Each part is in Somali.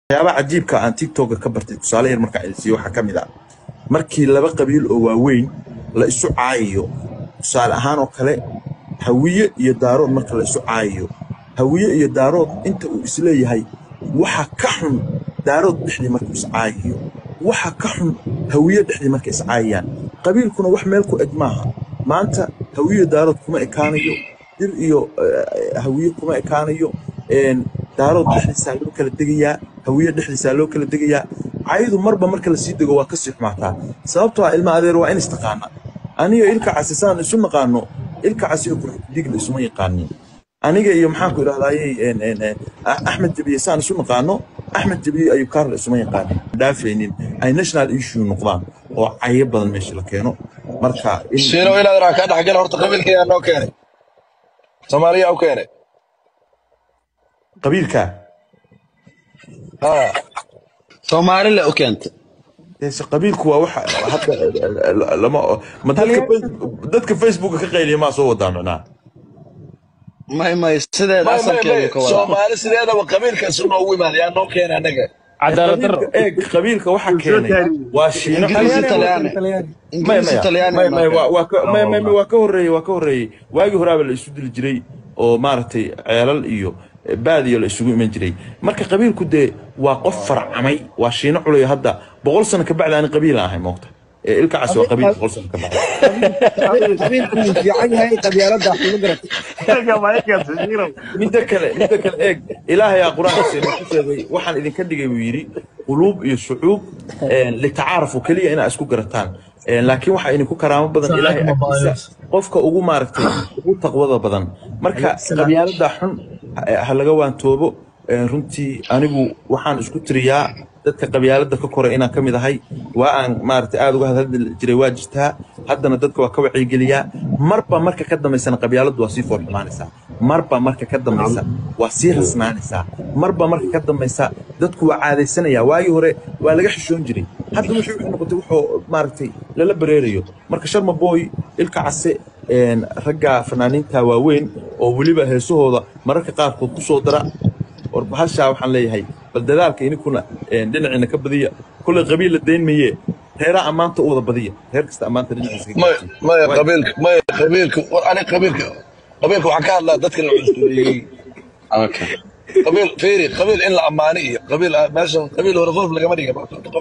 waxyaabaha cajiibka aan tiktoka ka bartay tusaale yar markaan idin siiyo waxaa ka mid ah markii laba qabiil oo waaweyn la isu caayayo tusaale ahaan oo kale hawiye iyo daarood marka la isu caayayo hawiye iyo daarood inta uu isleeyahay waxa ka xun daarood dhexdii markuu iscaayayo waxa ka xun hawiye dhexdii markay iscaayayaan qabiilkuna wax meel ku eg maaha maanta hawiye daarood kuma ekaanayo dir iyo eh, hawiye kuma ekaanayo een, daarood dhexdiisaa loo kala degayaa hawiye dhexdiisaa loo kala degayaa caydu marba marka lasii dego waa kasii xumaataa sababtoo ah ilma adeer waa in istaqaana aniga ilka casi saan isu naqaano ilka casi iyo kurxudigla isuma yaqaanin aniga iyo maxaan ku idhahdayey een, een, een, Ah- axmed jabiye saan isu naqaano axmed jabiye ayuu kaarla isuma yaqaanin dhaafaynin ay national issue noqdaan oo cayo badan meesha la keeno marka in shiino inaad raa kaa dhexgala horta qabiilkayaa noo keenay soomaaliyaa u keenay qabiilka ha soomaalile u keentay Yes, qabiilku waa waxa hadda lama ma dadka Face- dadka facebooka ka qayliya maa soo wadaa micnaha may may sideeda may may asalkeedu may ka wada soomaali sideedaba qabiilkaas noogu imaada yaa noo keenay annaga cadaalad darro qabiilka eeg qabiilka waxa keenay waa shiino ingiriisi talyaani maya ingiriisi maya talyaani maya maya waa marka waa ka maya maya waa ka horreeyey waa ka horreeyey waagii horaaba la isu dili jiray oo maaragtay ceelal iyo baadiyo la isugu iman jiray marka qabiilku dee waa qof farcamay waa shiino culayo hadda boqol sano ka bacdi aan qabiil ahay moogta ee ilka cas waa qabiil boqol sano ka bacdi qabiilku wuu fiican yahay qabyaalada wax kuma garatay midda kale midda kale eeg ilaahayaa qur-aankiisa inuu ku sheegay waxaan idinka dhigay buu yidhi quluub iyo shucuub een, litacaarafu keliya inaa isku garataan Een, laakiin waxaa idinku karaamo badan ilaahay agtiisa qofka ugu maaragtay ugu taqwada badan marka qabyaalada xun ha- ha laga waantoobo Een, runtii anigu waxaan isku tiriyaa dadka qabyaalada ka koray inaan ka mid ahay waa aan maaragtay aad uga hadli jiray waa jirtaa haddana dadka waa ka wacyigeliyaa marba marka ka dambaysana qabyaaladu waa sii foolxumaanaysaa marba marka ka dambaysa waa sii rasnaanaysaa marba marka ka dambaysa dadku waa caadaysanaya waagii hore waa laga xishoon jiray hadda wuxuu wuxuu noqotay wuxuu maaragtay lala bareerayo marka sharma boy ilka case een, ragga fanaaniinta waaweyn oo weliba heesahooda mararka qaarkood ku soo dara war bahashaa waxaan leeyahay bal dadaalka ininkuna een, dhinaciina ka badiya kulley qabiil la dayn mayee reeraa ammaanta u wada badiya reer kasta ammaanta dhinaciisa ka maya gaarsiiya maya Waay. qabiilka maya qabiilka war aniga qabiilka qabiilka waxaan ka hadlaa dadka la cunsuriyey okay qabiil fiiri qabiil in la ammaano iyo qabiil ah, meeshan qabiil hore qof lagama dhiga qof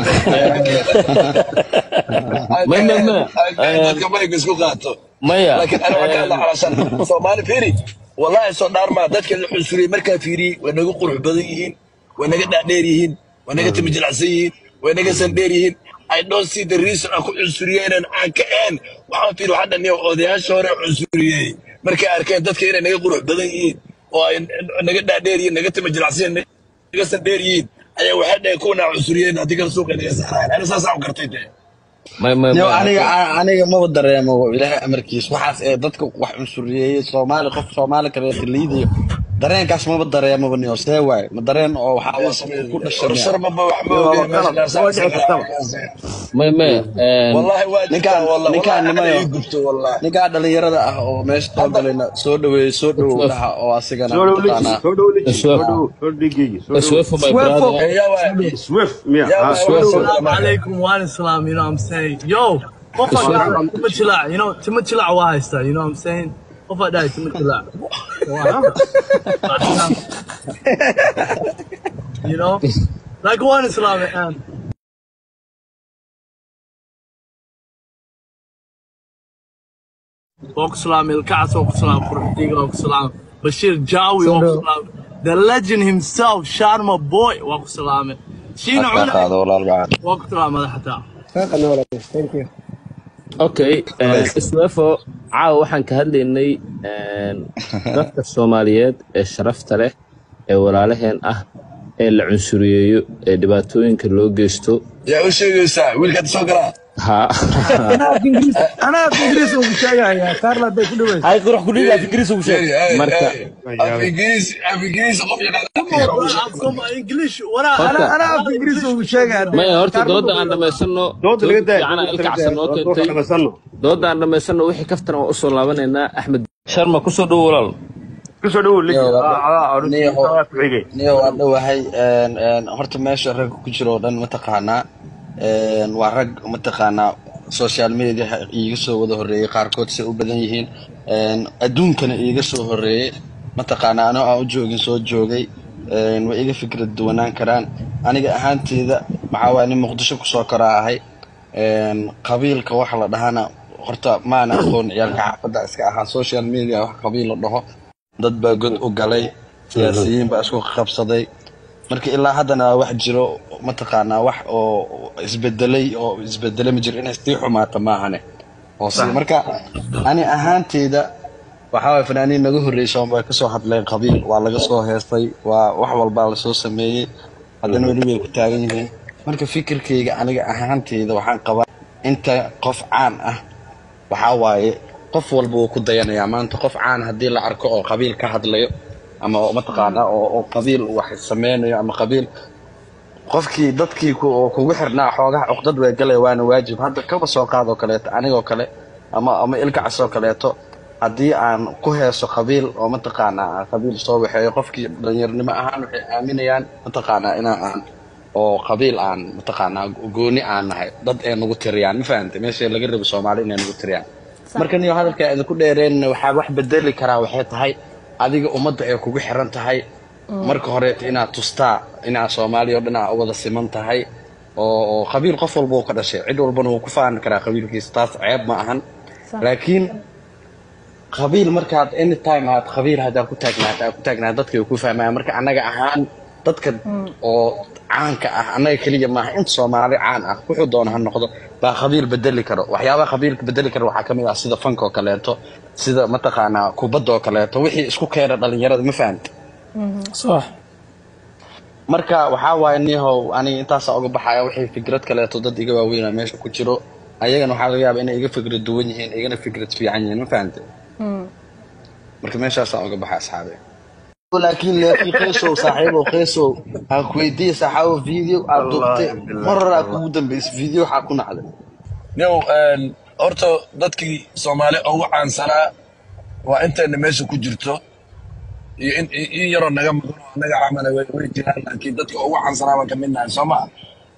may may may ay dadka mayga isku qaato maya laakiin ana waxaan ka hadlaa calashaan soomaali fiiri wallahi soo dhaarmaa dadka la cunsuriyey markaa fiiriyey way naga qurux badan yihiin way naga dhaadheer yihiin way naga timi jilicsan yihiin way naga sandheer yihiin I don't see the reason aan ku cunsuriyeen aan ka een waxaan fiiri waxaa dhan odayaasha hore cunsuriyey markay arkeen dadka inay naga qurux badan yihiin oo ay naga dhaadheer yihiin naga timi jilicsan yihiin naga sandheer yihiin ayaa waxay dhaheen kuwana cunsuriyeen haddii kale suuqa naga saaraan ana saasaan u gartay dee may may Yo, may aniga aniga maba dareemo ilaahay amarkiis waxaas ee dadka wax cunsuriyey soomaali qof soomaali kaleeto liidayo dareenkaas maba dareemaba niyo see waay ma dareen oo waxaa waa ku dhashay sharmaba wax ma ogeen meesha may may een, والله واجد ninkaan والله ninkaan والله انا nimayo يقبت والله ninkaan dhalinyarada ah oo meesha soo galayna soo dhaweeyey soo dhawow dhaha oo asigana mataqaanaa Swift my brother يا واحد Swift, yeah. يا Uh, واحد Swift. Assalamu alaikum wa alaikum salam, you know what I'm saying? Yo, what for that? Tuma chila, you know, tuma chila wa haista, you know what I'm saying? What for that? Tuma chila. You know? Like one Islam, man. Walk salam, El Kas, walk salam, Kurdiga, walk salam, Bashir Jawi, walk salam. The legend himself, Sharma Boy, walk salam. Shino Afka Una, qaado walaal bacaan walk salam, madaxta. saaqana walaal thank you okay iswefo caawa waxaan ka hadlaynay een, dadka soomaaliyeed ee sharafta leh ee walaalaheen ah ee la cunsuriyeeyo ee dhibaatooyinka loo geysto يا وش يسا ويلك تسوقرا ha anaa af ingiriis anaa af ingiriis ugu sheegaya kaarla bay ku dhaweysa hay qurux kudhiga ingiriis ugu sheeg marka في انجليز في انجليز قف Come on, English. What I, horta anaa af ingiriis ugu sheegaya maya horta dooda aan dhammaysano Dooda laga daaya, fiican dooda ilka laga cabsan daaya, noo dooda keentay dhammaysano. dooda aan dhammaysano wixii kaftan waan usoo laabanaynaa axmed sharma kusoo dhowo walaal kusoo dhawow ligi Niyo, waa- Ah, ah, ah, niyo, waa ku xigay niyo waa dhowahay een, een, horta meesha ragga ku jiro oo dhan mataqaanaa een, waa rag mataqaanaa social media iiga soo wada horreeyey qaarkood say u badan yihiin een, adduunkana iiga soo horreeyey mataqaanaa anoo aan u joogin soo joogay een, way iga fikrad duwanaan karaan aniga ahaanteyda maxaa waaya nin muqdisho kusoo koraa ahay een, qabiilka waxa la dhahana horta maana aqoon ciyaalka xaafadda iska ahaa social media wax qabiil la dhaho dad baa god u galay siyaasiyiin baa isku qabsaday marka ilaa haddana wax jiro mataqaanaa wax oo isbedelay oo isbedele ma jiro inay sii xumaata maahane hoose marka ani ahaanteyda waxaa waay fanaaniin naga horreysa way kasoo hadleen qabiil waa laga soo heestay waa wax walbaa lasoo sameeyey haddana weli way ku taagan yihiin marka fikirkayga aniga ahaanteyda waxaan qabaa inta qof caan ah waxaa waaye qof walba wuu ku dayanayaa maanta qof caan haddii la arko oo qabiil ka hadlayo ama oo mataqaanaa oo oo qabiil wax sameynayo ama qabiil qofkii dadkii ku- oo kugu xirnaa xoogaha cuqdad way galaya waana waajib hadda kaba soo qaadoo kaleeto anigoo kale ama ama ilkacasoo kaleeto haddii aan ku heeso qabiil oo mataqaanaa aan qabiil soo waxeeyo qofkii dhalinyarnimo ahaan waxay aaminayaan mataqaanaa inaan aan oo qabiil aan mataqaanaa gooni aan nahay dad ay nagu tiriyaan ma fahamtay meesha laga rabo soomaali inay nagu tiriyaan marka niyo hadalka idinku dheereen waxaa wax bedeli karaa waxay tahay adiga ummadda ay kugu xiran tahay marka hore inaad tustaa inaad soomaaliya oo dhan aa u wada siman tahay oo oo qabiil qof walba uu ka dhashay cid walbana wuu ku faani karaa qabiilkiisa taas ceeb ma ahan laakiin qabiil markaad anytime aad qabiil haddaad ku taagnaata aad ku taagnaata dadka way ku fahmayaan marka annaga ahaan dadka oo caanka ah annaga keliya maaha inta soomaali caan ah wuxuu doona ha noqdo baa qabiil bedeli karo waxyaabaha qabiilka bedeli karo waxaa kamid ah sida fanka oo kaleeto sida mataqaanaa kubadda oo kaleeto wixii isku keena dhalinyarada ma fahamta صح marka waxaa waaye nihow aniga intaasaa uga baxaya wixii fikrad kaleeto dad iga waaweynaa meesha ku jiro ayagana waxaa laga yaaba inay iga fikrad duwan yihiin igana fikrad fiican yihiin ma fahamte marka meeshaasaa uga baxa asxaabe laakiin laakiin qeysow saaxiibow qeysow aan ku weydiiye saaxaabo video aad duubtay mar hore aad kugu dambeysay video waxaa ku nacday yow een, horta dadkii soomaali ugu caansanaa waa intayna meesha ku jirto iyo in in- in yaroo naga maqan oo naga camala way way jiraan laakiin dadka ugu caansanaa baan ka mid nahay soo maa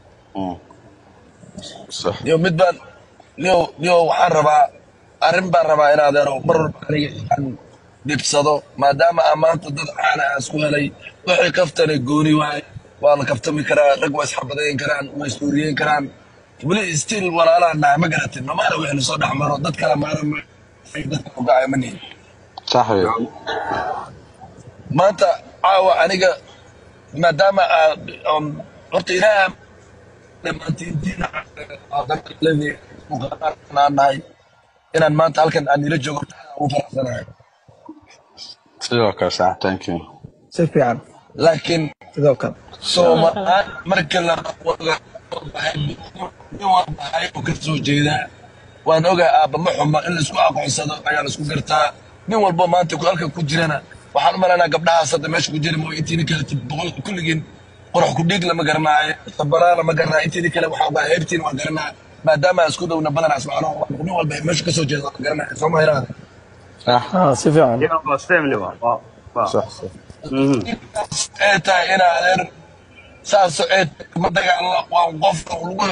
yo mid baan yo yo waxaan rabaa arrin baan rabaa in adeero mar walba aniga aan dhibsado maadaama aan maanta dad caana aan isku helay waxay kaftana gooni waaye waa la kaftami karaa rag waa isxabadayn karaan waa isdooriyeyn karaan weli still walaalaan nahay ma garatin mamaana wixii soo dhex maro dad kala maaran ma ay dadka ogaaya ma nihin saxwe maanta caawa aniga maadaama aan um, horta ilaaha dhammaantiintiina aan nahay inaan maanta halkan aan ila joogo ugu faraxsanahay sidoo kale sax thank you si fiican laakiin sidoo kale soomaal marka la nin walbahay oo ka soo jeedaa waan ogaa aabba ma xuma in laisku aqoonsado ayaa laisku gartaa nin walbo maanta ku halka ku jirana waxaan u malaynaa gabdhahaas hadda meesha ku jira mooy intiina kale boqol kulligiin qorax ku dhiig lama garanaayo sabaraana ma garanaayo intiina kale waxaa ogaa heebtiin waan garanaa maadaama aan isku dhowna badanaa ismacno nin walba meesha ka soo jeeda waan garanaya soo ma hiraada sax اه سي فعلا sax sax ee tahay inaa adeer saasoo ee ma dagaalo waa qofka lagu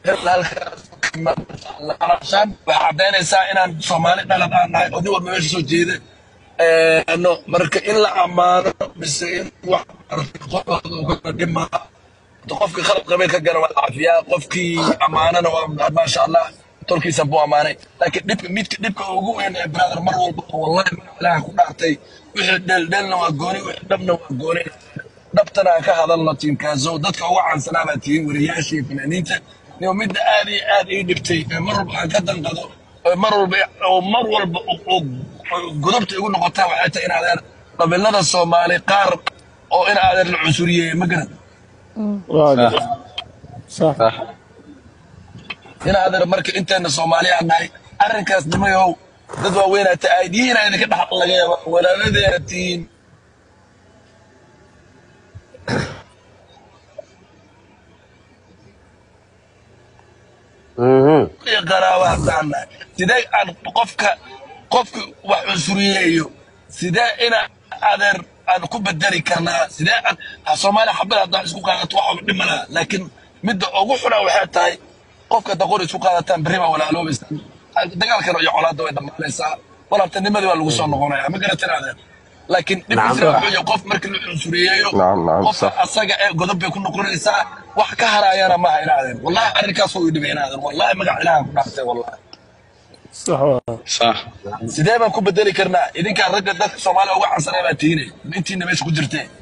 halkaasaan waxay caddaynaysaa inaan soomaali dhalad aan nahay oo nin walba meesha soo jeeda no marka in la ammaano mise in wax dhima qofka khalad qabay ka gala waa caafiyaa qofkii ammaanana waa maasha allah tolkiisa buu ammaanay laakiin dhibka midka dhibka ugu weyn ee brother mar walba wallahi magac ilaaha ku dhaartay wixii dheeldheelna waa gooni wixii dhabna waa gooni dhabtana aan ka hadalno tiimkaasow dadka ugu caansanaa baa tihiin wariyaasha iyo fanaaniinta iyo midda aad iyo aad ii dhibtay ee mar walba aan ka danqado oo mar walba oo mar walba oo- oo gudubta igu noqotaa waxay tahay in adeer qabiilada soomaali qaar oo in adeer la cusuriyeeye ma garan واضح صح sax in adeer marka inteena soomaali aan nahay arrinkaas nimayow dad waaweynaa ta aidiyihiina idinka dhex laga yaaba walaaladeenna tihiin iyo qaraaba haddaan nahay sidee aan qofka qofka wax cusuriyeeyo sidee ina adeer aan ku bedeli karnaa sidee aan ha soomaaliya xabad haddaan isku qaadato wax walba dhimana laakiin midda ugu xuna waxay tahay qofka daqor isku qaadataan berri baa walaaloobaysa dagaalkan iyo colaadda way dhammaanaysaa walaaltanimadii waa lagu soo noqonaya ma garatin adeer laakiin dhibkiisa wuxuu yahay qof markii la cunsuriyeeyo نعم نعم qofka صح asaga ee godob bay ku noqonaysaa wax ka harayana maaha inaadeen wallahi arrinkaas uu dhibay inaadeen wallahi magac ilaahan ku dhaartay wallahi صح والله. صح sidee baan ku bedeli karnaa idinkaa ragga dadka soomaaliya uga cansanay baa tihinay intiina meesha ku jirtee